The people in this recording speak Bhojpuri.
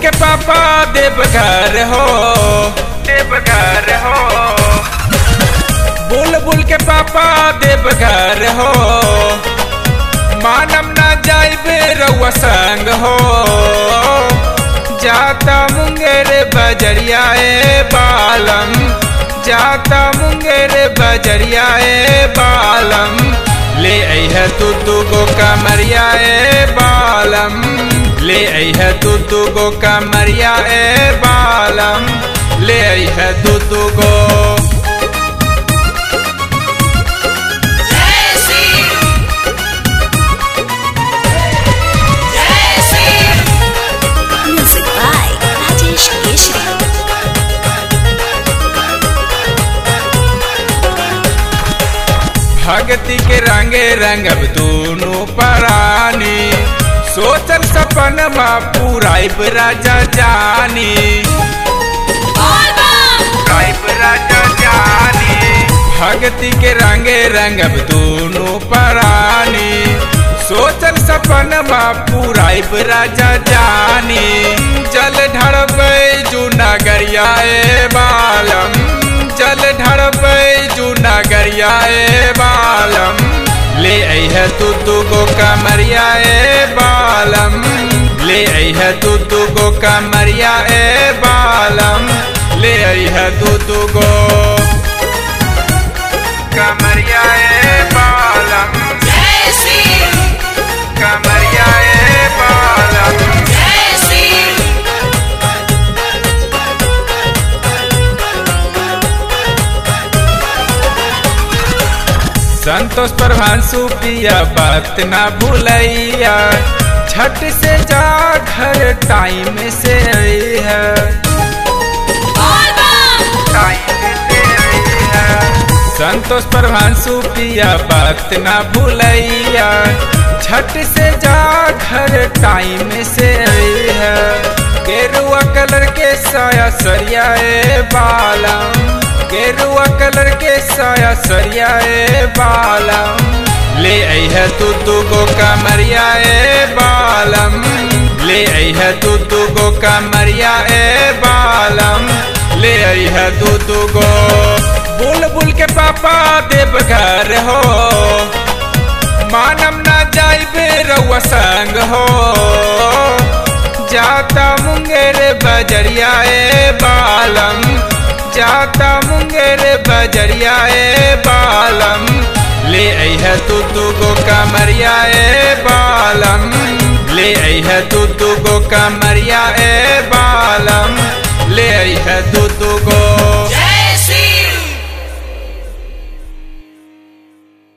के पापा देवघर हो देवघर हो बुलबुल के पापा देवघर हो मानम ना जाइबे रउआ संग हो जाता मुंगेर बजरिया ए बालम जाता मुंगेर बजरिया ए बालम ले अह तू तू गो कमरिया ए बालम ले अह तू तू गो कमरिया ए बालम ले अह तू तू गो जय श्री जय Shri Music by Rajesh Keshri. भगति के रंगे रंगब दोनों परानी सोचल सपन मा पूराइब राजा जानी बोल बम राइब राजा जानी भगति के रंगे रंगब दोनों परानी सोचल सपन मा पूराइब राजा जानी जल ढड़बै जूनागरिया ए बालम जल ढड़बै जूनागरिया ए बालम ले अह तू तू गो कमरिया ए बालम ले अह तू तू गो कमरिया ए बालम ले अह तू तू गो कमरिया ए बालम जय श्री कमरिया ए बालम जय श्री संतोष प्रभांशु पिया बात ना भूलैया झट से जा घर टाइम से आई है बोल बम टाइम से आई है संतोष प्रभांशु पिया बात ना भूलैया झट से जा घर टाइम से आई है गेरुआ कलर के साया सरिया ए बालम गेरुआ कलर के साया सरिया ए बालम ले अह तू तू गो कमरिया ए बालम ले अह तू तू गो कमरिया ए बालम ले अह तू तू गो बुलबुल के पापा देवघर हो मानम ना जाइबे रउआ संग हो जाता मुंगेर बजरिया ए बालम जाता मुंगेर बजरिया ए बालम ले अह तू तू गो कमरिया ए बालम ले अह तू तू गो कमरिया ए बालम ले अह तू तू गो